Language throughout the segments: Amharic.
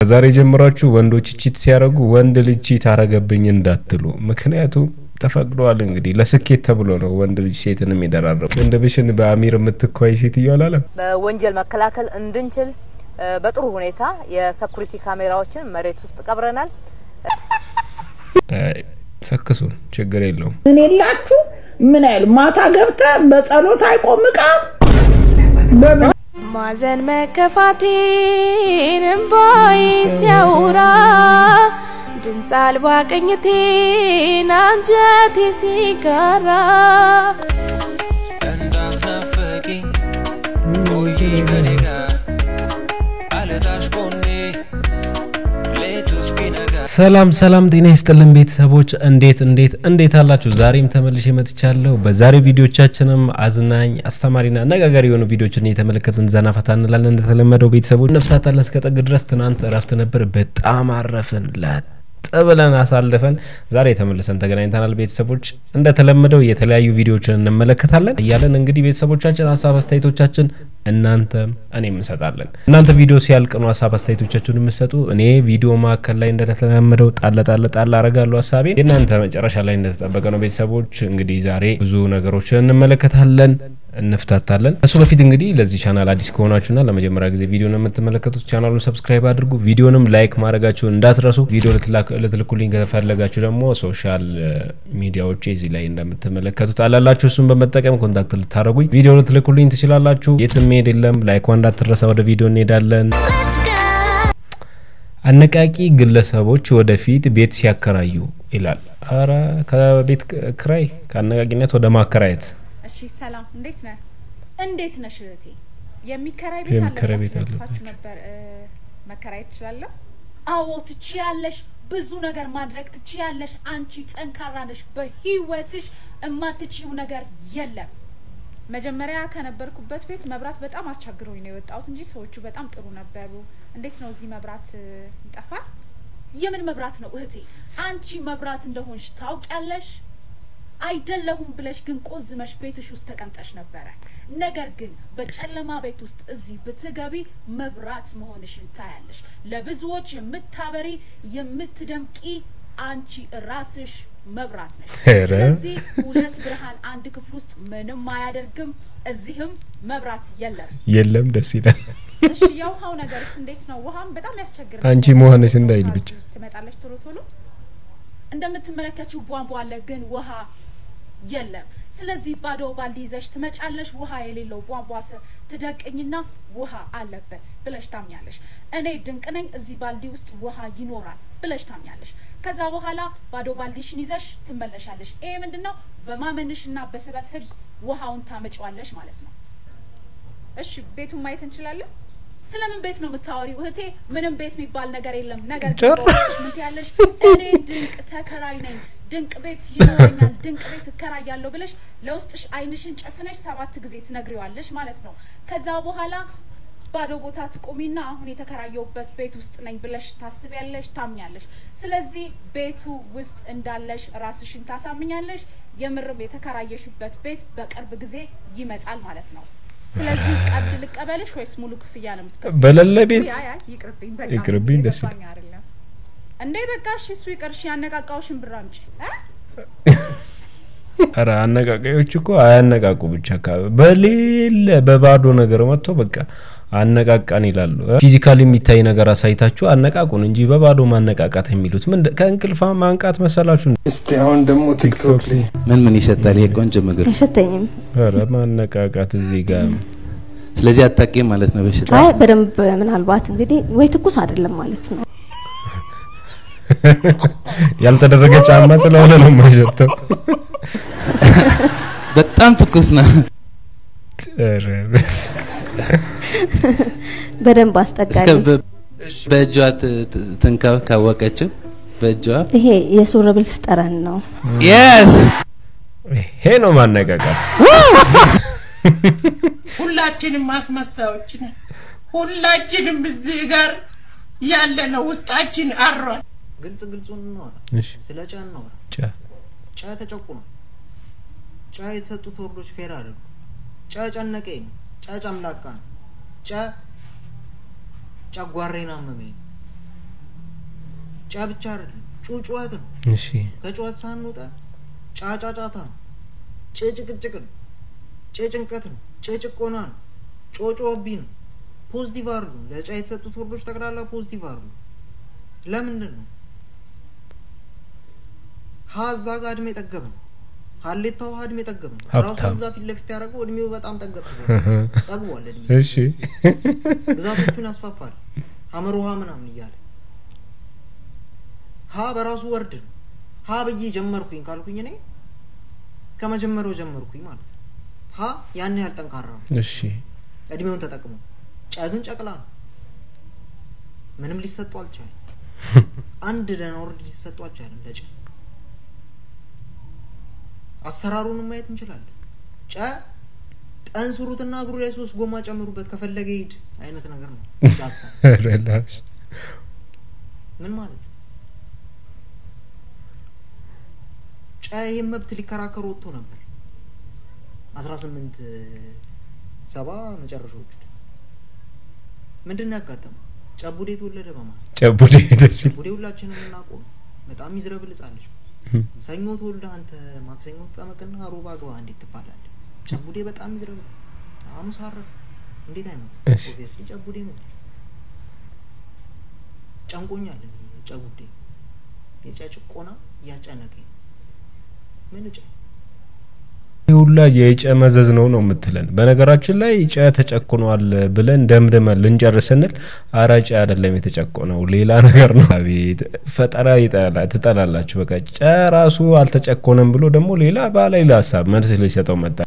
ከዛሬ ጀምራችሁ ወንዶች ቺት ሲያደርጉ ወንድ ልጅ ቺት አረገብኝ እንዳትሉ። ምክንያቱም ተፈቅዷል። እንግዲህ ለስኬት ተብሎ ነው ወንድ ልጅ ሴትንም የደራረቡ። ቅንድብሽን በአሚር የምትኳይ ሴትዮ አላለም። በወንጀል መከላከል እንድንችል በጥሩ ሁኔታ የሰኩሪቲ ካሜራዎችን መሬት ውስጥ ቀብረናል። አይ፣ ሰክሱን፣ ችግር የለውም። ምን የላችሁ ምን አይሉ ማታ ገብተ በጸሎት አይቆምቃ በምን ማዘን መከፋቴን እምባዬ ሲያወራ ድምፅ አልባ ቅኝቴን አንጀቴ ሲጋራ እንዳትናፍቂኝ ቆይ ከኔ ጋር አልታሽ ጎኔ ሌቱ እስኪነጋ ሰላም ሰላም፣ ጤና ይስጥልን ቤተሰቦች፣ እንዴት እንዴት እንዴት አላችሁ? ዛሬም ተመልሼ መጥቻለሁ። በዛሬው ቪዲዮቻችንም አዝናኝ አስተማሪና አነጋጋሪ የሆኑ ቪዲዮችን እየተመለከትን ዘና ፈታ እንላለን። እንደተለመደው ቤተሰቦች ነፍሳት አለ እስከ ጥግ ድረስ። ትናንት እረፍት ነበር፣ በጣም አረፍን ለጥ ብለን አሳልፈን ዛሬ ተመልሰን ተገናኝተናል። ቤተሰቦች እንደተለመደው የተለያዩ ቪዲዮዎችን እንመለከታለን እያለን እንግዲህ ቤተሰቦቻችን ሀሳብ አስተያየቶቻችን እናንተም እኔም እንሰጣለን። እናንተ ቪዲዮ ሲያልቅ ነው ሀሳብ አስተያየቶቻችሁን የምሰጡ። እኔ ቪዲዮ መካከል ላይ እንደተለመደው ጣለ ጣለ ጣለ አረጋለሁ ሀሳቤ። የእናንተ መጨረሻ ላይ እንደተጠበቀ ነው። ቤተሰቦች እንግዲህ ዛሬ ብዙ ነገሮችን እንመለከታለን እንፍታታለን። እሱ በፊት እንግዲህ ለዚህ ቻናል አዲስ ከሆናችሁና ለመጀመሪያ ጊዜ ቪዲዮን የምትመለከቱት ቻናሉን ሰብስክራይብ አድርጉ። ቪዲዮንም ላይክ ማድረጋችሁን እንዳትረሱ። ቪዲዮ ልትልኩልኝ ከፈለጋችሁ ደግሞ ሶሻል ሚዲያዎች እዚህ ላይ እንደምትመለከቱት አላላችሁ። እሱን በመጠቀም ኮንታክት ልታደረጉኝ ቪዲዮ ልትልኩልኝ ትችላላችሁ። የትም መሄድ የለም። ላይኳ እንዳትረሳ። ወደ ቪዲዮ እንሄዳለን። አነቃቂ ግለሰቦች ወደፊት ቤት ሲያከራዩ ይላል። አረ ከቤት ክራይ ከአነቃቂነት ወደ ማከራየት እሺ ሰላም፣ እንዴት ነህ? እንዴት ነሽ እህቴ? የሚከራይ ቤት የሚከራይ ቤት አለበት አለባችሁ። ነበር እ፣ መከራየት ትችላለህ? አዎ ትችያለሽ። ብዙ ነገር ማድረግ ትችያለሽ። አንቺ ጠንካራ ነሽ። በህይወትሽ እማትችይው ነገር የለም። መጀመሪያ ከነበርኩበት ቤት መብራት በጣም አስቸግሮኝ ነው የወጣሁት እንጂ ሰዎቹ በጣም ጥሩ ነበሩ። እንዴት ነው እዚህ መብራት እ፣ ይጠፋል? የምን መብራት ነው እህቴ? አንቺ መብራት እንደሆንሽ ታውቂያለሽ። አይደለሁም ብለሽ ግን ቆዝመሽ ቤትሽ ውስጥ ተቀምጠሽ ነበረ። ነገር ግን በጨለማ ቤት ውስጥ እዚህ ብትገቢ መብራት መሆንሽን ታያለሽ። ለብዙዎች የምታበሪ የምትደምቂ አንቺ ራስሽ መብራት ነሽ። ኧረ። ስለዚህ ሁለት ብርሃን አንድ ክፍል ውስጥ ምንም አያደርግም። እዚህም መብራት የለም። የለም። ደስ ይላል። እሺ የውሃው ነገርስ እንዴት ነው? ውሃም በጣም ያስቸግራል። አንቺ መሆንሽ እንዳይል ብቻ። ትመጣለች ቶሎ ቶሎ። እንደምትመለከችው ቧንቧ አለ፣ ግን ውሃ የለም። ስለዚህ ባዶ ባልዲ ይዘሽ ትመጫለሽ። ውሃ የሌለው ቧንቧ ስር ትደቅኝና ውሃ አለበት ብለሽ ታምኛለሽ። እኔ ድንቅ ነኝ፣ እዚህ ባልዲ ውስጥ ውሃ ይኖራል ብለሽ ታምኛለሽ። ከዛ በኋላ ባዶ ባልዲሽን ይዘሽ ትመለሻለሽ። ይሄ ምንድን ነው? በማመንሽና በስበት ህግ ውሃውን ታመጪዋለሽ ማለት ነው። እሺ ቤቱን ማየት እንችላለን። ስለምን ቤት ነው የምታወሪው እህቴ? ምንም ቤት የሚባል ነገር የለም። ነገር ግን ጭራሽ። በውስጥሽ ምን ትያለሽ? እኔ ድንቅ ተከራይ ነኝ፣ ድንቅ ቤት ይኖረኛል፣ ድንቅ ቤት እከራያለሁ ብለሽ ለውስጥሽ አይንሽን ጨፍነሽ ሰባት ጊዜ ትነግሪዋለሽ ማለት ነው። ከዛ በኋላ ባዶ ቦታ ትቆሚና አሁን የተከራየውበት ቤት ውስጥ ነኝ ብለሽ ታስቢያለሽ፣ ታምኛለሽ። ስለዚህ ቤቱ ውስጥ እንዳለሽ ራስሽን ታሳምኛለሽ። የምርም የተከራየሽበት ቤት በቅርብ ጊዜ ይመጣል ማለት ነው። ስለዚህ ቀብድ ልቀበልሽ ወይስ ሙሉ ክፍያ ነው የምትከፍይው? በሌለ ቤት ውይ፣ አይ፣ አይ፣ ይቅርብኝ በቃ ይቅርብኝ፣ ደስ የገባኝ አይደለም እንዴ በቃ እሺ፣ እሱ ይቅርሽ። ያነቃቃውሽን ብር አምጪ እ? ኧረ አነቃቃዮች እኮ አያነቃቁ ብቻ አካባቢ በሌለ በባዶ ነገር መጥቶ በቃ አነቃቃን ይላሉ። ፊዚካል የሚታይ ነገር አሳይታችሁ አነቃቁን እንጂ በባዶ ማነቃቃት የሚሉት ምን ከእንቅልፋ ማንቃት መሰላችሁ? እስቲ አሁን ደግሞ ቲክቶክ ላይ ምን ምን ይሸጣል? ይሄ ቆንጆ ምግብ። አይሸተኝም። ኧረ ማነቃቃት እዚህ ጋር ስለዚህ አታውቂም ማለት ነው በሽታ። አይ በደንብ ምናልባት እንግዲህ ወይ ትኩስ አይደለም ማለት ነው። ያልተደረገ ጫማ ስለሆነ ነው የማይሸተው። በጣም ትኩስ ነው። ኧረ በስመ በደንብ እስከ አስጠጋኝ። በ- በእጇ ት- ት- ትንካው ካወቀችው በእጇ ይሄ የሱር ብልስ ጠረን ነው። የስ ይሄ ነው ማነቃቃት። ሁላችንም ማስመሳዮች ነን። ሁላችንም እዚህ ጋር ያለ ነው ውስጣችን አሯል። ግልጽ ግልጹን እናወራ። እሺ ስለ ጨ እናወራ። ጫ ጨ ተጨቁኗል። ጨ የተሰጡት ወርዶች ፌር አይደሉም። ጨ ጨነቀኝ ነው። ጨ ጨምላቃ ነው። ጨ ጨጓሬን አመመኝ ነው። ጫ ብቻ አይደለም ጩጩኸት ነው። እሺ ከጩኸት ሳንወጣ ጫጫጫታ ነው። ጭ ጭቅጭቅ ነው። ጭ ጭንቀት ነው። ጭ ጭቆና ነው። ጮጮቢ ነው። ፖዚቲቭ አሉ። ለጫ የተሰጡት ወርዶች ጠቅላላ ፖዚቲቭ አሉ። ለምንድን ነው ሀ እዛ ጋር እድሜ ጠገብ ነው። ሀሌታ ውሃ እድሜ ጠገብ ነው። ራሱ ሀብታም። እዛ ፊት ለፊት ያደረገው እድሜው በጣም ጠገብ ጠግቧል። እድሜ እሺ ግዛቶቹን ያስፋፋል። ሀመር ውሃ ምናምን እያለ ሀ በራሱ ወርድ ነው። ሀ ብዬ ጀመርኩኝ ካልኩኝ እኔ ከመጀመሪያው ጀመርኩኝ ማለት ነው። ሀ ያን ያህል ጠንካራ ነው። እሺ እድሜውን ተጠቅሞ ጨ ግን ጨቅላ ነው። ምንም ሊሰጠው አልቻለም። አንድ ደህና ወርድ ሊሰጠው አልቻለም ለጨ አሰራሩንም ማየት እንችላለን። ጨ ጠንስሩትና እግሩ ላይ ሶስት ጎማ ጨምሩበት ከፈለገ ሂድ አይነት ነገር ነው። ጫሳ ሬላክስ ምን ማለት ነው? ጨ ይህን መብት ሊከራከሩ ወጥቶ ነበር አስራ ስምንት ሰባ መጨረሻዎቹ ላይ ምንድን ነው ያጋጠመው? ጨቡዴ ተወለደ በማለት ጨቡዴ ደስ ይል ጨቡዴ ሁላችንም የምናውቀው ነው። በጣም ሚዝረብል ህጻን ልጅ ሰኞ ተወልደ አንተ ማክሰኞ ተጠመቅና ሮባ ግባ እንዴት ትባላለህ? ጨቡዴ በጣም ሚዝረብል ሐሙስ አረፈ እንዴት አይሞት? እሺ። ኦብቪየስሊ ጨቡዴ ሞት። ጨንቆኛል እኔ ጨቡዴ የጨ ጭቆና እያስጨነቀኝ ነው። ምን ጨ ይህ ሁላ የጨ መዘዝ ነው ነው የምትለን። በነገራችን ላይ ጨ ተጨቁኗል ብለን ደምድመን ልንጨርስ ስንል አረ ጨ አይደለም የተጨቆነው ሌላ ነገር ነው። አቤት ፈጠራ ይጠላ ትጠላላችሁ። በቃ ጨ ራሱ አልተጨቆነም ብሎ ደግሞ ሌላ ባሌላ ሀሳብ መልስ ሊሰጠው መጣ።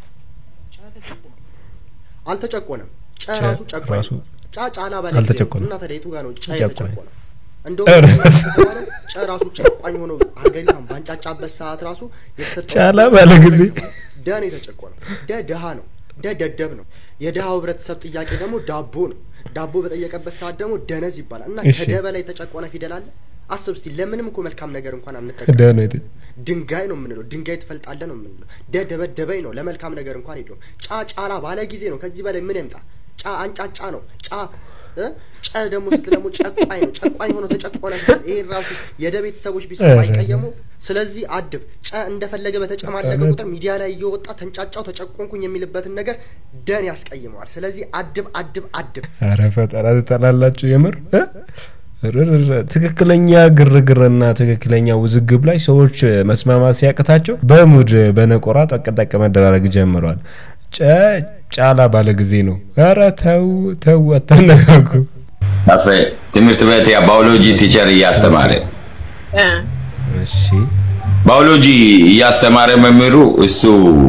አልተጨቆነም። ጨ ጨ ራሱ ጨቋኝ ራሱ ነው። ጫ ጫላ ባለ አልተጨቆነም። እና ታዲያ የቱ ጋር ነው ጨ ጨቋኝ። የተጨቆነው? እንደውም ኧረ ከተባለ ጨ ራሱ ጨቋኝ ሆኖ ሀገሪቷን ባንጫጫበት ሰዓት ራሱ የተሰጠው ጫላ ባለ ጊዜ ደ ነው የተጨቆነው። ደ ድሀ ነው። ደ ደደብ ነው። የድሀው ህብረተሰብ ጥያቄ ደግሞ ዳቦ ነው። ዳቦ በጠየቀበት ሰዓት ደግሞ ደነዝ ይባላል እና እሺ። ከደ በላይ የተጨቆነ ፊደል አለ? አስብ እስቲ። ለምንም እኮ መልካም ነገር እንኳን ደ አንጠቀም። ነው የተ- ድንጋይ ነው የምንለው። ድንጋይ ትፈልጣለህ ነው የምንለው። ደ ደበደበኝ ነው። ለመልካም ነገር እንኳን ሄደው ጫ ጫላ ባለ ጊዜ ነው። ከዚህ በላይ ምን ይምጣ? ጫ አንጫጫ ነው። ጫ እ? ጨ ደግሞ ስት ደግሞ ጨቋኝ ነው። ጨቋኝ ሆኖ ተጨቆነ ሲባል ይሄን ራሱ የደ ቤተሰቦች ቢሰሩ አይቀየሙ። ስለዚህ አድብ ጨ እንደፈለገ በተጨማለቀ ቁጥር ሚዲያ ላይ እየወጣ ተንጫጫው ተጨቆንኩኝ የሚልበትን ነገር ደን ያስቀይመዋል። ስለዚህ አድብ አድብ አድብ። አረ ፈጠራ ትጠላላችሁ የምር እ? ርርር ትክክለኛ ግርግርና ትክክለኛ ውዝግብ ላይ ሰዎች መስማማት ሲያቅታቸው በሙድ በነቆራ ጠቅጠቅ መደራረግ ጀምረዋል። ጨ ጫላ ባለ ጊዜ ነው። ኧረ ተው ተው አታነጋጉ። ካፌ ትምህርት ቤት ያ ባዮሎጂ ቲቸር እያስተማረ እሺ ባዮሎጂ እያስተማረ መምህሩ እሱ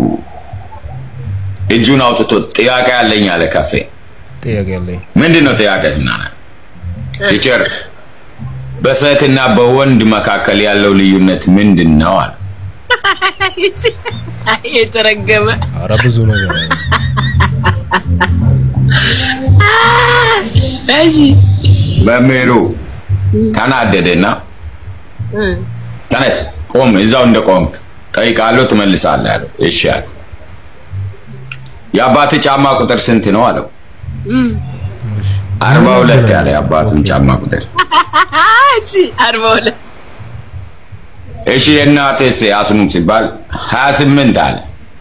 እጁን አውጥቶ ጥያቄ አለኝ አለ። ካፌ ጥያቄ አለኝ። ምንድን ነው ጥያቄ ትናነ ቲቸር በሴትና በወንድ መካከል ያለው ልዩነት ምንድን ነው አለ። የተረገመ አረ ብዙ ነገር አለ። እሺ መምህሩ ተናደደና ተነስ ቆም፣ እዛው እንደ ቆምክ ጠይቃለሁ ትመልሳለህ አለው። እሺ አለ። የአባት ጫማ ቁጥር ስንት ነው አለው። አርባ ሁለት ያለ የአባቱን ጫማ ቁጥር። እሺ አርባ ሁለት እሺ የእናትህስ አስኑም ሲባል ሀያ ስምንት አለ።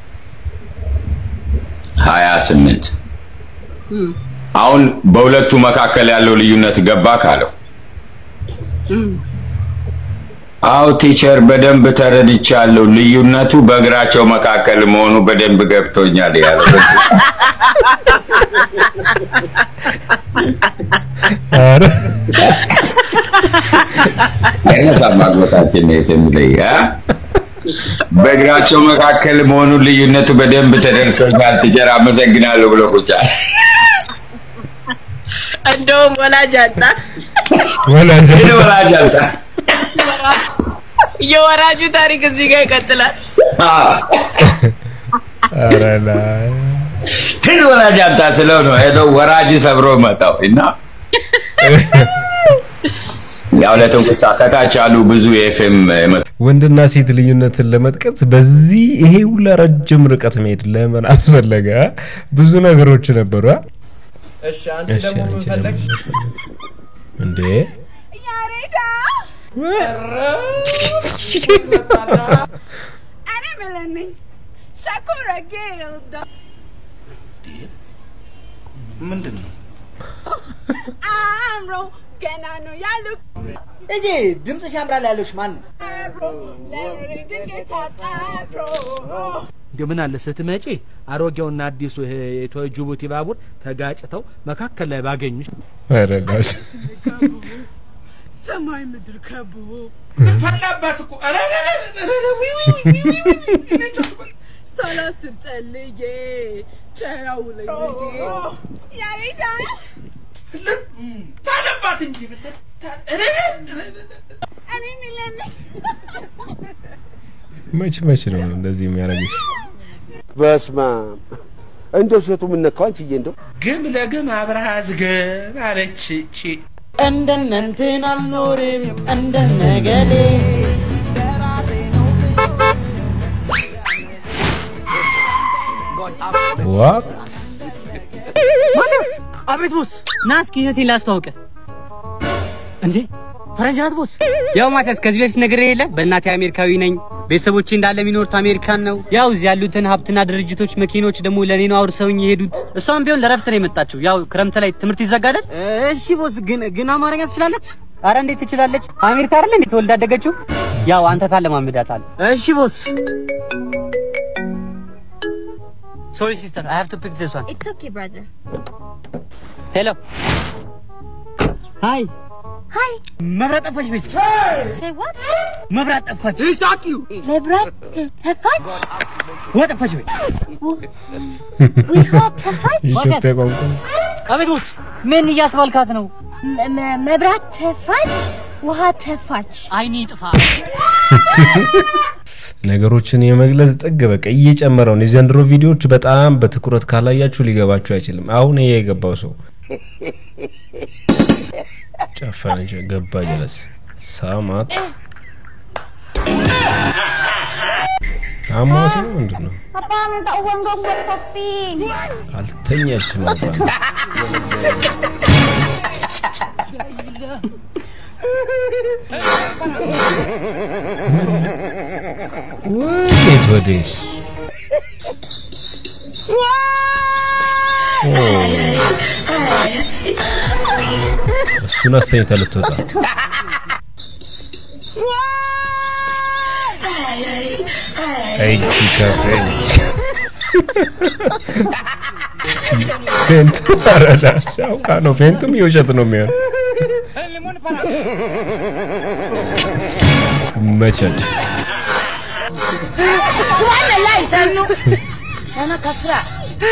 ሀያ ስምንት አሁን በሁለቱ መካከል ያለው ልዩነት ገባ ካለው አው ቲቸር በደንብ ተረድቻለሁ። ልዩነቱ በእግራቸው መካከል መሆኑ በደንብ ገብቶኛል ያለው አረ ያነሳ ማግባታችን ነው የሚለይ አ? በእግራቸው መካከል መሆኑ ልዩነቱ በደንብ ተደርሶኛል ቲቸር አመሰግናለሁ ብሎ ቁጫ እንደውም ወላጅ አጣ ወላጅ ይህ ወላጅ አልጣ የወራጁ ታሪክ እዚህ ጋር ይቀጥላል። አረ ላይ ግን ወላጅ አምጣ ስለው ነው ሄዶ ወራጅ ሰብሮ መጣው እና ያው ለትውስታ ከታች ያሉ ብዙ የኤፍኤም ወንድና ሴት ልዩነትን ለመጥቀስ በዚህ ይሄ ሁላ ረጅም ርቀት መሄድ ለምን አስፈለገ? አ? ብዙ ነገሮች ነበሩ። አ? እሺ አንቺ እሺ ደግሞ ምን አንቺ ፈለግሽ? ደግሞ እንዴ እኔ ምለንኝ ሸኮረጌ ምንድን ነው አእምሮ ገና ነው ያሉ እጂ ድምፅሽ ያምራል ያለሽ ማን ነው? እንዲሁ ምን አለ ስትመጪ አሮጌውና አዲሱ ይሄ የኢትዮ ጅቡቲ ባቡር ተጋጭተው መካከል ላይ ባገኙሽ። ኧረ ጋሽ ሰማይ ምድር ከቦ ፈላባት እኮ ኧረ ሳላስብ ጸልዬ ቸራው ላይ ብዬ ያሬዳ ታለባት እንጂ ብትል እኔ ምለንኝ መች መች ነው እንደዚህ የሚያደርግሽ? በስመ አብ እንደው ሴቱ ምን ነካው አንቺዬ? እንደው ግም ለግም አብረሃ ዝገብ አለች እቺ እንደነ እንትን አልኖርም እንደነ ገሌ ዋት ማቲያስ! አቤት ቦስ። ና እስኪ እህቴን ላስተዋውቅህ። እንዴ ፈረንጅ ናት ቦስ? ያው ማቲያስ ከዚህ በፊት ነግሬህ የለ በእናቴ አሜሪካዊ ነኝ። ቤተሰቦቼ እንዳለ የሚኖሩት አሜሪካን ነው። ያው እዚህ ያሉትን ሀብትና ድርጅቶች፣ መኪኖች ደግሞ ለእኔ ነው አውርሰውኝ የሄዱት። እሷም ቢሆን ለረፍት ነው የመጣችው። ያው ክረምት ላይ ትምህርት ይዘጋደል። እሺ ቦስ። ግን ግን አማርኛ ትችላለች? አረ እንዴት ትችላለች? አሜሪካ አይደለ እንዴት ተወልዳ ያደገችው? ያው አንተ ታለማምዳታል። እሺ ቦስ። ሶሪ ሲስተር አይ ሃቭ ቱ ፒክ ዲስ ዋን It's okay, brother. ሄሎ ሃይ Hi. መብራት ጠፋች በይ እስኪ Say what? መብራት ጠፋች መብራት ተፋች? ውሃ ጠፋች በይ ውሃ ተፋች? ኢትዮጵያ ቋንቋ አቤት ቦስ ምን እያስባልካት ነው መ- መ- መብራት ተፋች? ውሃ ተፋች? አይኔ ጥፋ ነገሮችን የመግለጽ ጥግ በቃ እየጨመረው ነው። የዘንድሮ ቪዲዮዎች በጣም በትኩረት ካላያችሁ ሊገባችሁ አይችልም። አሁን ይሄ የገባው ሰው ጨፈነች፣ ገባ ጀለስ ሳማት አሟት ነው ምንድን ነው? Abang minta uang dong buat kopi. አልተኛችም አባ ወዴት ወዴት? ኦ፣ እሱን አስተኝታ ልትወጣ እጅ ከፍንጅ ፌንት አረዳሽ አውቃ ነው። ፌንቱም የውሸት ነው የሚሆን መቻች Subhanallah, Sanu. Ana kasra.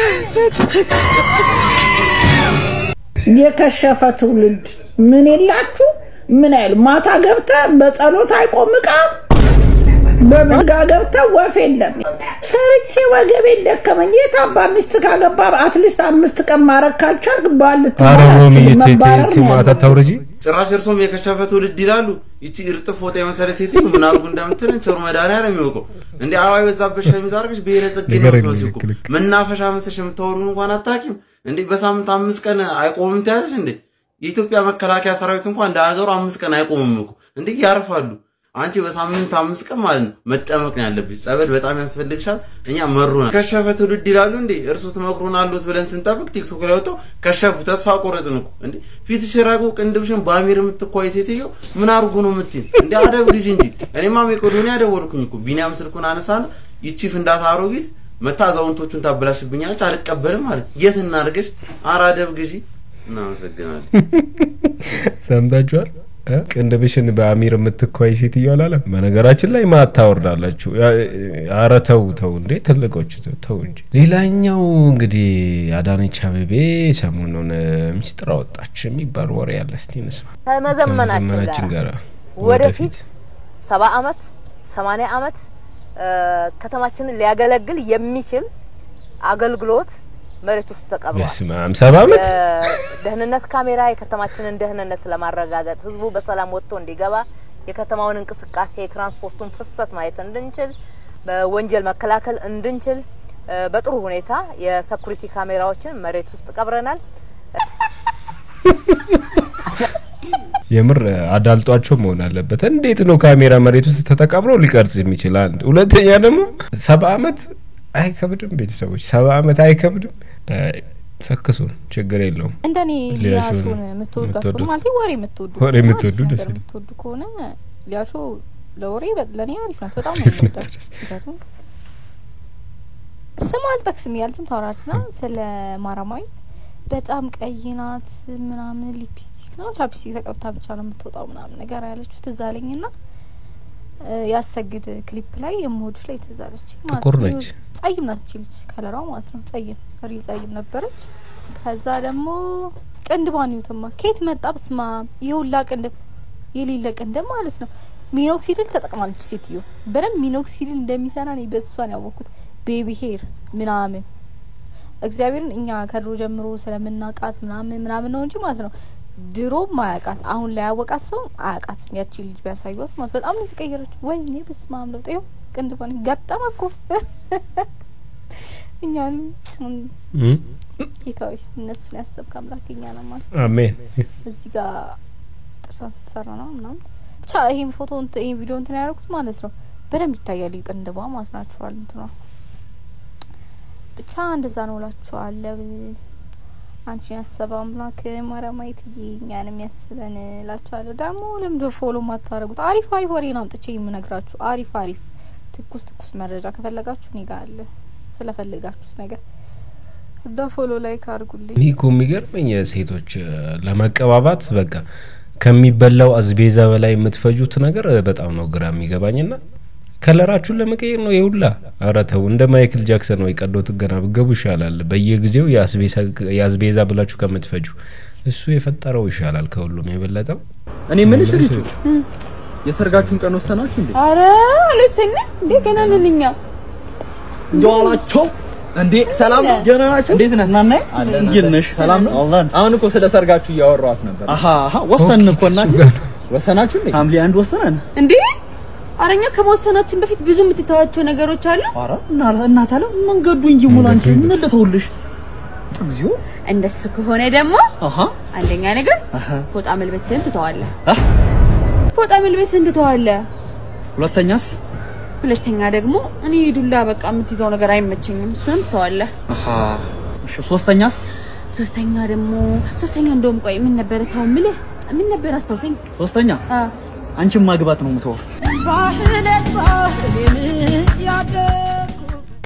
የከሸፈ ትውልድ ምን የላችሁ ምን አይሉ ማታ ገብተ በጸሎት አይቆም እቃ በምጋ ገብተ ወፍ የለም። ሰርቼ ወገቤን ደከመኝ። የት አባ ሚስት ካገባ አትሊስት አምስት ቀን ማረግ ካልቻልክ ባል አረ ሮሚ ልትባል መባረር ነው ማታ ያለው። ታውርጂ ጭራሽ እርሶም የከሸፈ ትውልድ ይላሉ። ይቺ እርጥብ ፎጣ የመሰለ ሴትዮ ምን አድርጉ እንደምትለን ቸሩ መድኃኒዓለም የሚያውቀው። እንደ አበባ የበዛበት ሸሚዝ አድርገሽ ብሔረ ጽጌ ነው ንገረኝ፣ የምትመስይው እኮ። ልክ ልክ። መናፈሻ መስለሽ የምታወሩን እንኳን አታውቂም እንዴ? በሳምንት አምስት ቀን አይቆምም ትያለሽ እንዴ? የኢትዮጵያ መከላከያ ሰራዊት እንኳን እንደ ሀገሩ አምስት ቀን አይቆምም እኮ እንዴ! ያርፋሉ። አንቺ በሳምንት አምስት ቀን ማለት ነው መጠመቅ ነው ያለብሽ። ጸበል በጣም ያስፈልግሻል። እኛ መሩናል። ከሸፈ ትውልድ ይላሉ እንዴ? እርሱ ትመክሩን አሉት ብለን ስንጠብቅ ቲክቶክ ላይ ወጥተው ከሸፉ። ተስፋ ቆረጥን እኮ እንዴ! ፊትሽ ረጉ፣ ቅንድብሽን በአሚር የምትኳይ ሴትዮ ምን አድርጉ ነው የምትይን? እንዴ አደብ ግዢ እንጂ። እኔማ ሜቄዶኒያ ደወልኩኝ እኮ ቢኒያም ስልኩን አነሳና ይቺ ፍንዳታ አሮጊት መታ አዛውንቶቹን ታበላሽብኛለች፣ አልቀበልም ማለት የት እናድርገሽ? ኧረ አደብ ግዢ። እናመሰግናለን። ሰምታችኋል? እ? ቅንድብሽን በአሚር የምትኳይ ሴትዮ አላለም። በነገራችን ላይ ማታ ታወርዳላችሁ። አረ ተው ተው እንዴ ትልቆች ተው ተው እንጂ። ሌላኛው እንግዲህ አዳነች አቤቤ ሰሞኑን ሚስጥር አወጣች የሚባል ወሬ ያለ እስቲ እንስማ። ከመዘመናችን ከመዘመናችን ጋር ጋር ወደፊት ሰባ አመት ሰማኒያ አመት እ፣ ከተማችንን ሊያገለግል የሚችል አገልግሎት መሬት ውስጥ ተቀብሯል። በስመ አብ ሰባ አመት ደህንነት ካሜራ የከተማችንን ደህንነት ለማረጋገጥ ህዝቡ በሰላም ወጥቶ እንዲገባ የከተማውን እንቅስቃሴ የትራንስፖርቱን ፍሰት ማየት እንድንችል በወንጀል መከላከል እንድንችል እ፣ በጥሩ ሁኔታ የሰኩሪቲ ካሜራዎችን መሬት ውስጥ ቀብረናል። የምር አዳልጧቸው መሆን አለበት። እንዴት ነው ካሜራ መሬት ውስጥ ተቀብሮ ሊቀርጽ የሚችል? አንድ ሁለተኛ ደግሞ ሰባ አመት አይከብድም? ቤተሰቦች ሰባ አመት አይከብድም? አይ፣ ሰክሱን ችግር የለውም። እንደኔ ሊያሾን ሊያሾን የምትወዷት የምትወዱት ከሆነ ማለት ወሬ የምትወዱ ወሬ ከሆነ የምትወዱ አዲስ ደስ ነገር ይላል። የምትወዱ ከሆነ ሊያሾ ለወሬ በ- ለእኔ አሪፍ ናት። በጣም ነው አሪፍ ናት። የምወዳት። ምክንያቱም ስም አልጠቅስም እያለችም ታወራች ና ስለ ማራማዊት በጣም ቀይ ናት ምናምን ሊፕስቲክ ነው ቻፕስቲክ ተቀብታ ብቻ ነው የምትወጣው ምናምን ነገር ያለችው ትዝ አለኝ ና ያሰግድ ክሊፕ ላይ የምወዱሽ ላይ ትዝ አለችኝ ማለት ጥቁር ነው። ነች። ጸይም ናት እቺ ልጅ ከለሯ ማለት ነው ጸይም ሪል ጸይም ነበረች። ከዛ ደግሞ ቅንድቧን ይዩትማ ከየት መጣ በስማ የሁላ ቅንድብ የሌለ ቅንድብ ማለት ነው። ሚኖክሲድል ተጠቅማለች ሴትዮ በደንብ ሚኖክሲድል እንደሚሰራ እኔ በሷን ያወቅኩት ቤቢ ሄር ምናምን እግዚአብሔርን እኛ ከድሮ ጀምሮ ስለምናውቃት ምናምን ምናምን ነው እንጂ ማለት ነው ድሮም አያውቃት አሁን ላይ ያወቃት ሰው አያውቃትም። ያቺ ልጅ ቢያሳዩት ማለት በጣም ነው የተቀየረችው። ወይኔ በስመ አብ ለውጥ ይኸው ቅንድቧን ገጠመ እኮ እኛንም እም? ጌታዊ እነሱን ያሰብክ አምላክ እኛን ማስ አሜን። እዚህ ጋር ጥርሷን ስትሰራ ነው ምናምን ብቻ ይሄን ፎቶ እንት- ይሄን ቪዲዮ እንትን ያደረኩት ማለት ነው በደንብ ይታያል ቅንድቧ ማለት ናችኋል እንትኗ ብቻ እንደዛ ነው እላችኋለሁ። አንቺን ያሰበ አምላክ ማርያማዊትዬ እኛንም ያስበን እላችኋለሁ። ደግሞ ለምንድን ነው ፎሎ ማታረጉት? አሪፍ አሪፍ ወሬ ነው አምጥቼ የምነግራችሁ። አሪፍ አሪፍ ትኩስ ትኩስ መረጃ ከፈለጋችሁ እኔ ጋር አለ። ስለፈለጋችሁት ነገር እዳ ፎሎ ላይክ አድርጉልኝ። እኔ እኮ የሚገርመኝ ሴቶች እ፣ ለመቀባባት በቃ ከሚበላው አዝቤዛ በላይ የምትፈጁት ነገር እ፣ በጣም ነው ግራ የሚገባኝና ከለራችሁን ለመቀየር ነው የሁላ። ኧረ ተው፣ እንደ ማይክል ጃክሰን ወይ ቀዶ ጥገና ብገቡ ይሻላል። በየጊዜው የአስቤዛ- የአዝቤዛ ብላችሁ ከምትፈጁ እሱ የፈጠረው ይሻላል ከሁሉም የበለጠው። እኔ የምልሽ ልጆች የሰርጋችሁን ቀን ወሰናችሁ እንዴ? አረ አልወሰንም እንዴ ገና ነን እኛ። እንደው አላቸው እንዴ ሰላም ነው? ደህና ናችሁ? እንዴት ነህ? ናናይ እንዴት ነሽ? ሰላም ነው? አሁን እኮ ስለ ሰርጋችሁ እያወራኋት ነበር። አሀ አሀ ወሰንን እኮ እናቴ ወሰናችሁ እንዴ? ሐምሌ አንድ ወሰነን። እንዴ አረኛ ከመወሰናችን በፊት ብዙ የምትተዋቸው ነገሮች አሉ። ኧረ እና እናት አለ መንገዱ እንጂ ሙሉ አንቺ ምን ልተውልሽ? እግዚኦ እንደሱ ከሆነ ደግሞ አሀ አንደኛ ነገር አሀ ፎጣ መልበስህን ትተዋለህ። ፎጣ መልበስህን ትተዋለህ። ሁለተኛስ? ሁለተኛ ደግሞ እኔ ዱላ በቃ የምትይዘው ነገር አይመቸኝም። እሱንም ትተዋለህ። አሀ እሺ ሶስተኛስ? ሶስተኛ ደግሞ ሶስተኛ እንደውም ቆይ ምን ነበረ ተው የምልህ ምን ነበር አስታውሰኝ። ሶስተኛ አ አንቺን ማግባት ነው የምተወው። ባህለት ባህሌን ያደግኩ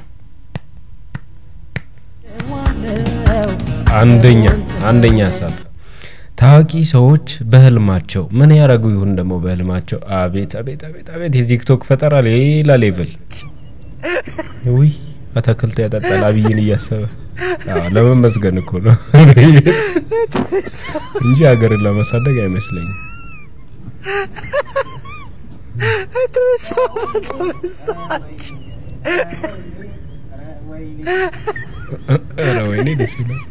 አንደኛ አንደኛ ሀሳብ ታዋቂ ሰዎች በህልማቸው ምን ያደረጉ ይሁን ደግሞ በህልማቸው አቤት አቤት አቤት አቤት የቲክቶክ ፈጠራ ሌላ ሌቭል ውይ አትክልት ያጠጣል አብይን እያሰበ አዎ፣ ለመመስገን እኮ ነው እንጂ ሀገርን ለማሳደግ አይመስለኝም ኧረ ወይኔ ደስ ይላል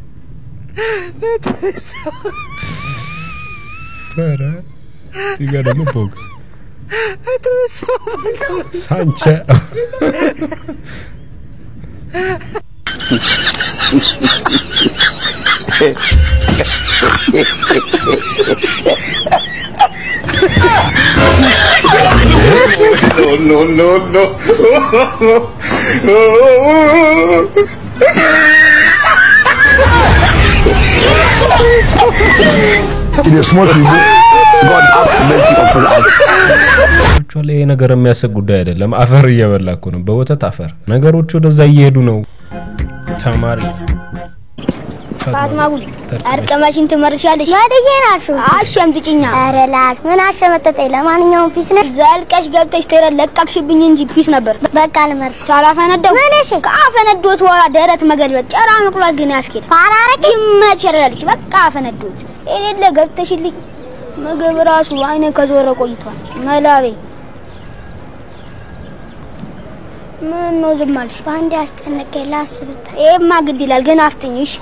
ኧረ እዚህ ጋር ደግሞ ቦክስ ሳንቸ no, no, no, In a small people, God have mercy upon us. ቸዋል ይሄ ነገር የሚያስብ ጉዳይ አይደለም። አፈር እየበላ እኮ ነው፣ በወተት አፈር። ነገሮች ወደዛ እየሄዱ ነው። ተማሪ ፋትማ ጉል አርቀማሽን ትመርሻለሽ። ወደዬ ናችሁ አሸምጥጭኛ። ኧረ ላሽ ምን አሸመጠጠኝ። ለማንኛውም ፒስ ነሽ። ዘልቀሽ ገብተሽ ተረ ለቃቅሽብኝ እንጂ ፒስ ነበር። በቃ ልመርሽ። ሳላፈነደው ምንሽ ከአፈነዶት በኋላ ደረት መገልበጥ ጨራ መቁላት ግን ያስኬድ ፋራረቅ ይመች ያላለች በቃ አፈነዶት የሌለ ገብተሽልኝ ምግብ ራሱ አይነ ከዞረ ቆይቷል። መላቤ ምን ነው ዝም አልሽ? በአንድ ያስጨነቀኝ ላስብታ። ይሄማ ግድ ይላል ግን አፍጥኝሽ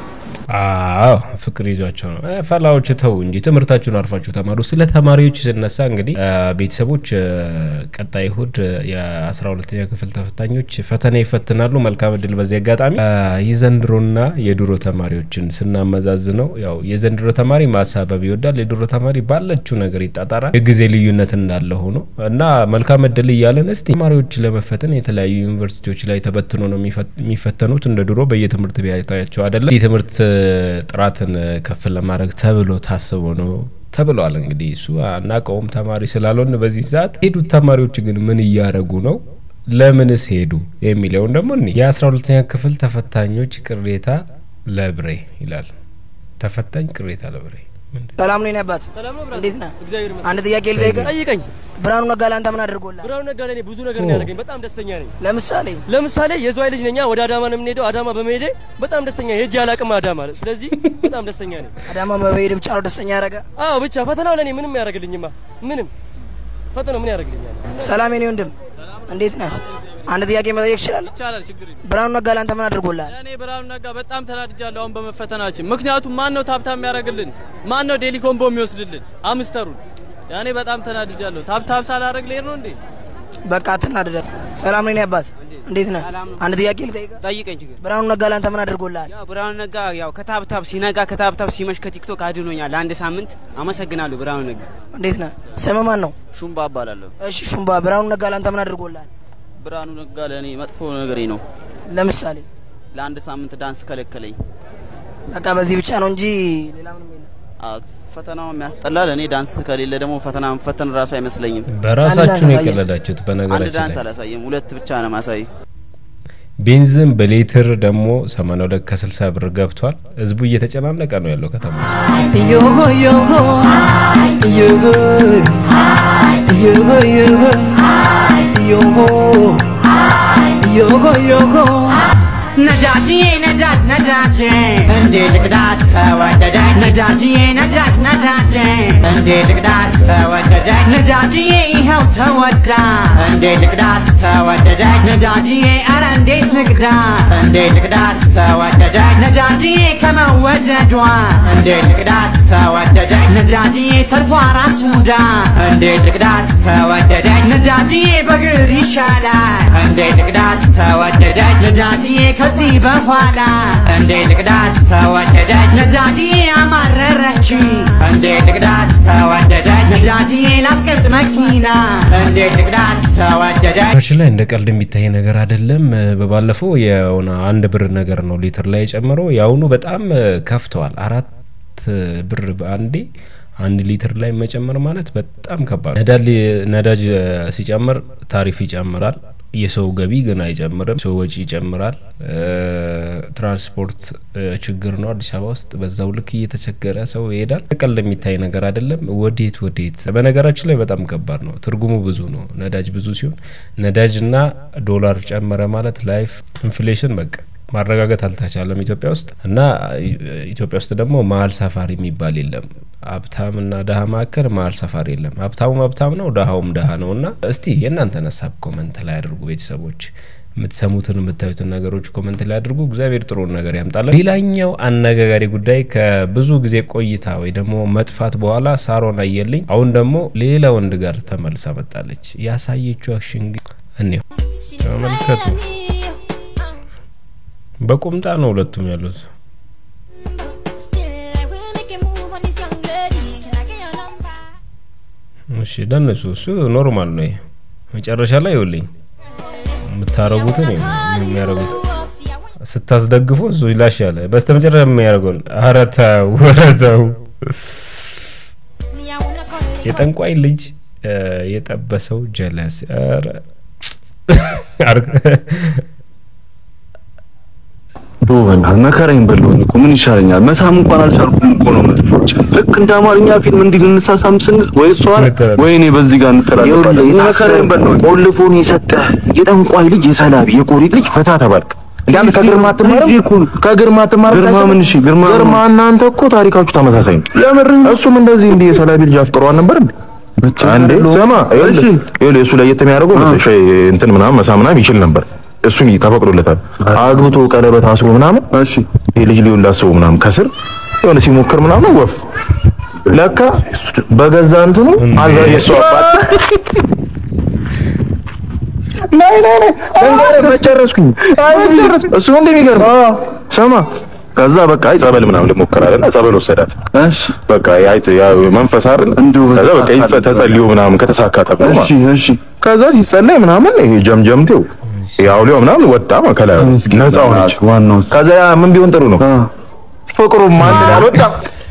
አዎ ፍቅር ይዟቸው ነው። እ፣ ፈላዎች ተው እንጂ ትምህርታችሁን አርፋችሁ ተማሩ። ስለ ተማሪዎች ስነሳ እንግዲህ እ፣ ቤተሰቦች እ፣ ቀጣይ እሁድ እ፣ የአስራ ሁለተኛ ክፍል ተፈታኞች ፈተና ይፈትናሉ። መልካም እድል። በዚህ አጋጣሚ እ፣ የዘንድሮና የድሮ ተማሪዎችን ስናመዛዝነው ያው የዘንድሮ ተማሪ ማሳበብ ይወዳል፣ የድሮ ተማሪ ባለችው ነገር ይጣጣራል። የጊዜ ልዩነት እንዳለ ሆኖ እና መልካም እድል እያለን እስቲ ተማሪዎች ለመፈተን የተለያዩ ዩኒቨርሲቲዎች ላይ ተበትኖ ነው የሚፈት- የሚፈተኑት እንደ ድሮ በየትምህርት ቤታቸው አይደለም። የትምህርት እ፣ ጥራትን እ፣ ከፍ ለማድረግ ተብሎ ታስቦ ነው ተብሏል። እንግዲህ እሱ አናውቀውም ተማሪ ስላልሆን በዚህ ሰዓት ሄዱት ተማሪዎች ግን ምን እያደረጉ ነው? ለምንስ ሄዱ የሚለውን ደግሞ እኒ የአስራ ሁለተኛ ክፍል ተፈታኞች ቅሬታ ለብሬ ይላል። ተፈታኝ ቅሬታ ለብሬ ሰላም ነው የኔ አባት። እንዴት ነህ? አንድ ጥያቄ ልጠይቅህ። ጠይቀኝ። ብርሃኑ ነጋ ለአንተ ምን አድርጎልህ? ብርሃኑ ነጋ ለእኔ ብዙ ነገር ነው ያደረገኝ። በጣም ደስተኛ ነኝ። ለምሳሌ ለምሳሌ የዝዋይ ልጅ ነኛ። ወደ አዳማ ነው የምንሄደው። አዳማ በመሄዴ በጣም ደስተኛ ሄጄ አላቅም አዳማ። ስለዚህ በጣም ደስተኛ ነኝ። አዳማ መበሄድ ብቻ ነው ደስተኛ ያደረገ? አዎ ብቻ ፈተናው ለእኔ ምንም ያደርግልኝማ ምንም ፈተናው ምን ያደርግልኛል? ሰላም የኔ ወንድም እንዴት ነህ? አንድ ጥያቄ መጠየቅ እችላለሁ? ይቻላል፣ ችግር የለም። ብርሃኑ ነጋ ለአንተ ምን አድርጎልሃል? እኔ ብርሃኑ ነጋ በጣም ተናድጃለሁ አሁን በመፈተናችን። ምክንያቱም ማን ነው ታብታብ የሚያደርግልን? ማን ነው ዴሊ ኮምቦ የሚወስድልን? አምስተሩን ያኔ በጣም ተናድጃለሁ። ታብታብ ሳላደርግ ልሄድ ነው እንዴ? በቃ አትናደድ። ሰላም ነው የኔ አባት እንዴት ነህ? አንድ ጥያቄ ልጠይቅህ? ጠይቀኝ ችግር ብርሃኑ ነጋ ለአንተ ምን አድርጎልሃል? ያው ብርሃኑ ነጋ ያው ከታብታብ ሲነጋ ከታብታብ ሲመሽ ከቲክቶክ አድኖኛል ለአንድ ሳምንት። አመሰግናለሁ ብርሃኑ ነጋ። እንዴት ነህ? ስምህ ማን ነው? ሹምባ እባላለሁ። እሺ ሹምባ፣ ብርሃኑ ነጋ ለአንተ ምን አድርጎልሃል? ብርሃኑ ነጋ ለእኔ መጥፎ ነገሬ ነው። ለምሳሌ ለአንድ ሳምንት ዳንስ ከለከለኝ። በቃ በዚህ ብቻ ነው እንጂ ሌላ ምንም የለም። አዎ፣ ፈተናው የሚያስጠላል። እኔ ዳንስ ከሌለ ደግሞ ፈተና መፈተን ራሱ አይመስለኝም። በራሳችሁ ነው የቀለዳችሁት። አንድ በነገራችን ዳንስ ላይ አላሳየም፣ ሁለት ብቻ ነው ማሳይ። ቤንዚን በሌትር ደግሞ 82 ከ60 ብር ገብቷል። ህዝቡ እየተጨናነቀ ነው ያለው ከተማ ውስጥ። ዮሆ ዮሆ ዮሆ ዮሆ ዮሆ ዮሆ ዮሆ ዮሆ ነዳጅዬ ነዳጅ ነዳጅ እንዴ ልቅዳት ተወደደች ነዳጅዬ ነዳጅ ነዳጅ እንዴ ልቅዳት ተወደደች ነዳጅዬ ይኸው ተወዳ እንዴ ልቅዳት ተወደደች ነዳጅዬ አረ እንዴት ልቅዳ እንዴ ልቅዳት ተወደደች ነዳጅዬ ከመወደዷ እንዴ ልቅዳት ተወደደች ነዳጅዬ ሰልፏ ራስ ሙዳ እንዴ ልቅዳት ተወደደች ነዳጅዬ በግር ይሻላል እንዴ ልቅዳት ተወደደች ነዳጅዬ ከዚህ በኋላ እንዴ ልቅዳት ተወደደች ነዳጅዬ አማረረች እንዴ ልቅዳት ተወደደች ነዳጅዬ ላስቀምጥ መኪና እንዴ ልቅዳት ተወደደች ችን ላይ እንደ ቀልድ የሚታይ ነገር አይደለም። በባለፈው የሆነ አንድ ብር ነገር ነው ሊትር ላይ የጨመረው። የአሁኑ በጣም ከፍተዋል። አራት ብር በአንዴ አንድ ሊትር ላይ መጨመር ማለት በጣም ከባድ ነው። ነዳጅ ነዳጅ ሲጨምር ታሪፍ ይጨምራል። የሰው ገቢ ግን አይጨምርም። ሰው ወጪ ይጨምራል። ትራንስፖርት ችግር ነው አዲስ አበባ ውስጥ። በዛው ልክ እየተቸገረ ሰው ይሄዳል። ቀልድ የሚታይ ነገር አይደለም። ወዴት ወዴት። በነገራችን ላይ በጣም ከባድ ነው። ትርጉሙ ብዙ ነው። ነዳጅ ብዙ ሲሆን ነዳጅና ዶላር ጨመረ ማለት ላይፍ ኢንፍሌሽን በቃ ማረጋገጥ አልተቻለም ኢትዮጵያ ውስጥ እና ኢትዮጵያ ውስጥ ደግሞ መሀል ሰፋሪ የሚባል የለም። ሀብታምና ድሀ መካከል መሀል ሰፋሪ የለም። ሀብታሙም ሀብታም ነው፣ ድሀውም ድሀ ነው። እና እስቲ የእናንተን ሀሳብ ኮመንት ላይ አድርጉ ቤተሰቦች። የምትሰሙትን የምታዩትን ነገሮች ኮመንት ላይ አድርጉ። እግዚአብሔር ጥሩን ነገር ያምጣለን። ሌላኛው አነጋጋሪ ጉዳይ ከብዙ ጊዜ ቆይታ ወይ ደግሞ መጥፋት በኋላ ሳሮን አየልኝ አሁን ደግሞ ሌላ ወንድ ጋር ተመልሳ መጣለች። ያሳየችው አክሽን ግን እኔው ተመልከቱ። በቁምጣ ነው ሁለቱም ያሉት። እሺ ለነሱ እሱ ኖርማል ነው። ይሄ መጨረሻ ላይ ይኸውልኝ የምታረጉትን የሚያረጉት ስታስደግፉ እሱ ይላሻል። በስተ መጨረሻ የሚያደርገውን ኧረ ተው ኧረ ተው። የጠንቋይ ልጅ የጠበሰው ጀለስ ኧረ ዶ በእናትህ መከራዬን በለውኝ እኮ ምን ይሻለኛል? መሳም እንኳን አልቻልኩም እኮ ነው የምትለው። ልክ እንደ አማርኛ ፊልም እንዲህ ልንሳሳም ስንል ወይ እሷ ወይ እኔ በዚህ ጋር እንተላለፋለን። መከራዬን በለውኝ። ቆልፎን የሰጠህ የጠንቋይ ልጅ የሰላቢ የቆሪጥ ልጅ ፈታ ተባልክ። ያንተ ከግርማ አትማርም? ከግርማ አትማርም? ግርማ ምን? እሺ ግርማ ግርማ እናንተ እኮ ታሪካችሁ ተመሳሳይ ነው። የምር እሱም እንደዚህ እንዲህ የሰላቢ ልጅ አፍቅሯል ነበር እንዴ? አንዴ ስማ፣ ይኸውልህ ይኸውልህ እሱ ለየት የሚያደርገው መሰለሽ እንትን ምናምን መሳም ምናምን ይችል ነበር። እሱን ተፈቅዶለታል። አግብቶ ቀለበት አስሮ ምናምን እሺ የልጅ ሊሆን ላስበው ምናምን ከስር የሆነ ሲሞክር ምናምን ወፍ ለካ በገዛ እንትኑ አዛ የሱ አባት ናይ ናይ ናይ እንገረ መጨረስኩኝ እሱ ነው እንደሚገርም ሰማ ከዛ በቃ አይ ጸበል ምናምን ልሞክራለና ጸበል ወሰዳት። እሺ በቃ ያይት ያ መንፈስ አይደል ከዛ በቃ ይጸ- ተጸልዮ ምናምን ከተሳካ ተብሎ ማለት ነው። እሺ ከዛ ሲጸለይ ምናምን ይሄ ጀምጀምቴው ያውሊው ምናምን ወጣ ከላይ ነፃ ሆነች። ዋናው ከዛ ያ ምን ቢሆን ጥሩ ነው ፍቅሩም አንድ ላይ አልወጣም።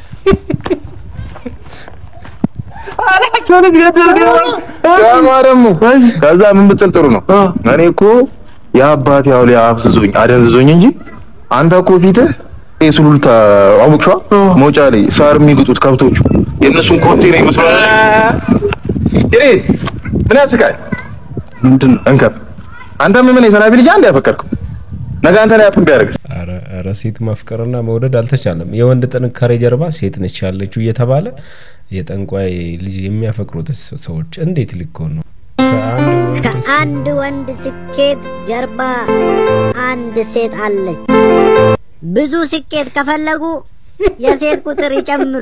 ያማ ደግሞ ከዛ ምን ብትል ጥሩ ነው እኔ እኮ የአባቴ አውሊያ አፍዝዞኝ አደንዝዞኝ እንጂ አንተ እኮ ፊትህ ይሄ ሱሉልታ አወቅሽዋ መውጫ ላይ ሳር የሚግጡት ከብቶቹ የእነሱን ኮቴ ነው ይመስላል። ይሄ ምን ያስቃል? ምንድን ነው እንከፍ አንተ ምን የሰላቢ ልጅ አንድ ያፈቀርከው ነገ አንተ ላይ አፕን ቢያደርግስ? ኧረ ኧረ ሴት ማፍቀርና መውደድ አልተቻለም። የወንድ ጥንካሬ ጀርባ ሴት ነች ያለችው እየተባለ የጠንቋይ ልጅ የሚያፈቅሩት ሰዎች እንዴት ሊኮን ነው? ከአንድ ወንድ ስኬት ጀርባ አንድ ሴት አለች። ብዙ ስኬት ከፈለጉ የሴት ቁጥር ይጨምሩ።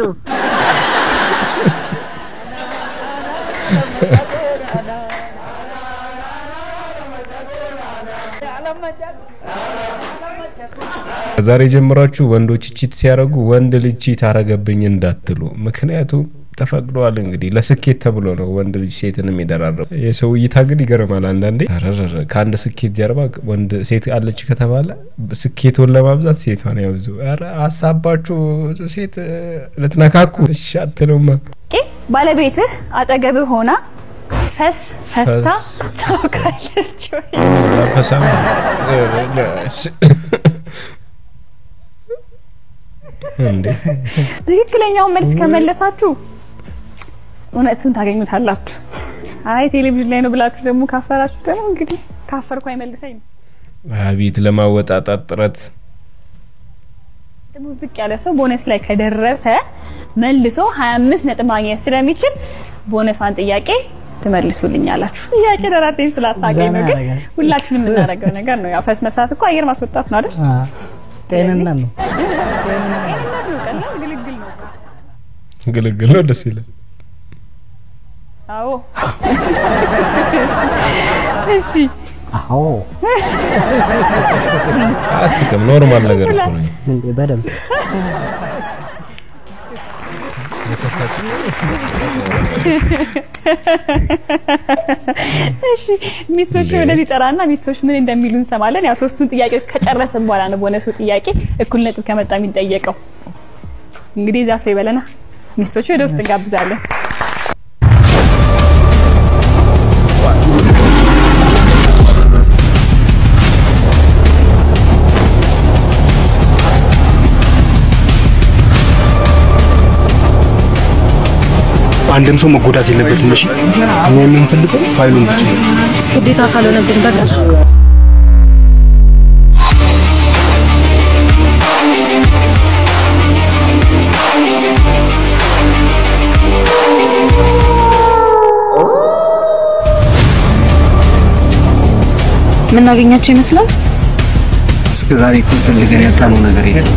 ከዛሬ ጀምራችሁ ወንዶች ቺት ሲያደርጉ ወንድ ልጅ ቺት አረገብኝ እንዳትሉ። ምክንያቱም ተፈቅዷል እንግዲህ ለስኬት ተብሎ ነው ወንድ ልጅ ሴትን የሚደራረቡ። የሰው እይታ ግን ይገርማል አንዳንዴ። አረረረ ከአንድ ስኬት ጀርባ ወንድ ሴት አለች ከተባለ ስኬቱን ለማብዛት ሴቷን ያብዙ። ኧረ ሀሳባችሁ ሴት እ፣ ልትነካኩ እሺ አትሉማ። ኦኬ፣ ባለቤትህ አጠገብህ ሆና ፈስ ፈስታ ፈስ- ታውቃለች ወይ? ፈሳም እንዴ ትክክለኛውን መልስ ከመለሳችሁ እውነቱን ታገኙታላችሁ። አይ ቴሌቪዥን ላይ ነው ብላችሁ ደግሞ ካፈራችሁ ደግሞ እንግዲህ ካፈርኩ አይመልሰኝ ነው። አቤት ለማወጣጣት ጥረት ደግሞ ዝቅ ያለ ሰው ቦነስ ላይ ከደረሰ መልሶ 25 ነጥብ ማግኘት ስለሚችል ቦነሷን ጥያቄ ትመልሱልኛላችሁ። ጥያቄ ደራቴን ስላሳገኝ ነው፣ ግን ሁላችንም የምናደርገው ነገር ነው። ያው ፈስ መፍሳት እኮ አየር ማስወጣት ነው አይደል? ጤንነት ነው። ጤንነት ነው፣ ቀላል ግልግል ነው። ግልግል ነው። ደስ ይላል። አዎ እሺ አዎ አያስቅም። ኖርማል ነገር እኮ ነው። እንዴ በደንብ እሺ ሚስቶች ወደዚህ ጠራና ሚስቶች ምን እንደሚሉ እንሰማለን። ያው ሶስቱን ጥያቄ ከጨረስን በኋላ ነው ቦነሱ ጥያቄ እኩል ነጥብ ከመጣ የሚጠየቀው። እንግዲህ እዛ ሰው ይበለና ሚስቶቹ ወደ ውስጥ እንጋብዛለን። አንድም ሰው መጎዳት የለበትም። እሺ እኛ የምንፈልገው ፋይሉን ብቻ ነው። ግዴታ ካልሆነብን በቀር የምናገኛቸው ይመስላል። እስከ ዛሬ እኮ ፈልገን ያጣነው ነገር የለም።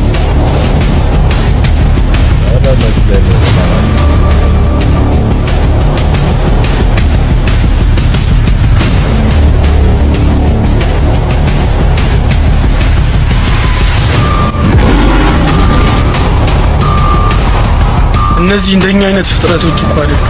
እነዚህ እንደኛ አይነት ፍጥረቶች እኮ አይደሉም።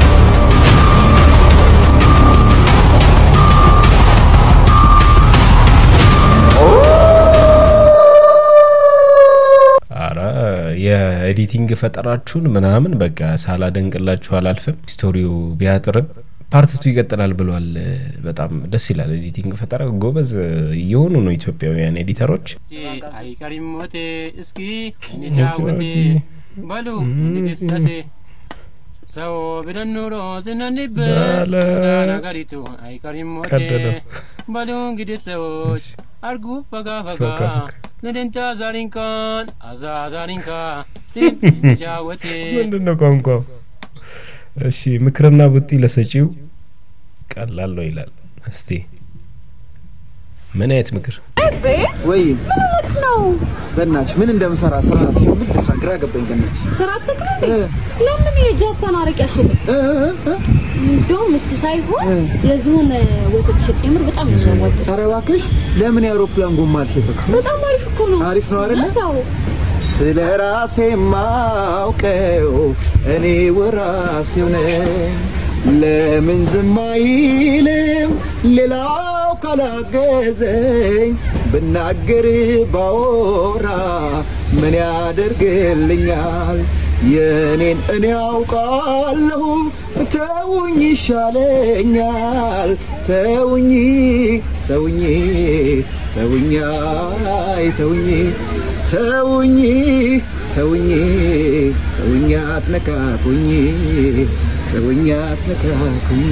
አረ የኤዲቲንግ ፈጠራችሁን ምናምን በቃ ሳላደንቅላችሁ አላልፍም። ስቶሪው ቢያጥርም ፓርትቱ ይቀጥላል ብሏል። በጣም ደስ ይላል። ኤዲቲንግ ፈጠራ ጎበዝ እየሆኑ ነው ኢትዮጵያውያን ኤዲተሮች። አይቀሪም ሞቴ እስኪ እንጫወቴ በሉ እንግዲህ ሰቴ ሰው ብለን ኑሮ ስንንበት ነገሪቱ አይቀሪም ሞቴ ቀደደው። በሉ እንግዲህ ሰዎች አርጉ ፈጋ ፈጋ ፈጋ ፈጋ። ለደንታ ዛሪንካን አዛ ዛሪንካ እንጫወቴ ምንድን ነው ቋንቋው? እሺ ምክርና ቡጢ ለሰጪው ቀላል ነው ይላል። እስቲ ምን አይነት ምክር? ወይ ምን ሆነክ ነው? በእናትሽ ምን እንደምሰራ ስራ ሲሆን ምን ልስራ ግራ ገባኝ። በእናትሽ ስራ አትክል እንዴ? ለምን የጃፓን አረቄ አሸጥም? እንደውም እሱ ሳይሆን የዝሆን ወተት ሸጥ። የምር በጣም ነው የሚያዋጣው። ኧረ እባክሽ ለምን የአውሮፕላን ጎማ አልሸጥም? በጣም አሪፍ እኮ ነው። አሪፍ ነው አይደለ? አዎ። ስለ ራሴ ማውቀው እኔ ወራሴው ነኝ። ለምን ዝም አይልም ሌላው ካላገዘኝ? ብናገር ባወራ ምን ያደርግልኛል? የኔን እኔ አውቃለሁ፣ ተውኝ ይሻለኛል። ተውኝ ተውኝ ተውኝ አይ ተውኝ ተውኝ ተውኝ ተውኝ አትነካኩኝ ተውኝ አትነካኩኝ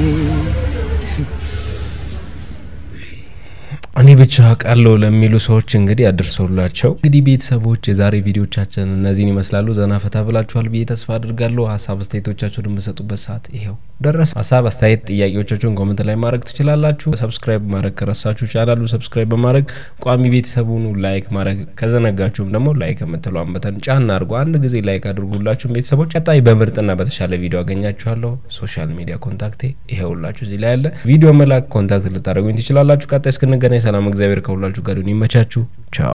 እኔ ብቻ አውቃለሁ ለሚሉ ሰዎች እንግዲህ አድርሰውላቸው። እንግዲህ ቤተሰቦች የዛሬ ቪዲዮቻችን እነዚህን ይመስላሉ። ዘና ፈታ ብላችኋል ብዬ ተስፋ አድርጋለሁ። ሀሳብ አስተያየቶቻችሁን የምሰጡበት ሰዓት ይሄው ደረሰ። ሀሳብ አስተያየት፣ ጥያቄዎቻችሁን ኮመንት ላይ ማድረግ ትችላላችሁ። ሰብስክራይብ ማድረግ ከረሳችሁ ቻናሉ ሰብስክራይብ በማድረግ ቋሚ ቤተሰቡኑ ላይክ ማድረግ ከዘነጋችሁም ደግሞ ላይክ የምትለዋን በተን ጫና አድርጎ አንድ ጊዜ ላይክ አድርጉላችሁም ቤተሰቦች። ቀጣይ በምርጥና በተሻለ ቪዲዮ አገኛችኋለሁ። ሶሻል ሚዲያ ኮንታክቴ ይሄውላችሁ እዚህ ላይ ያለ ቪዲዮ መላክ ኮንታክት ልታደርጉኝ ትችላላችሁ። ቀጣይ እስክንገናኝ ሰላም፣ እግዚአብሔር ከሁላችሁ ጋር ይሁን። ይመቻችሁ። ቻው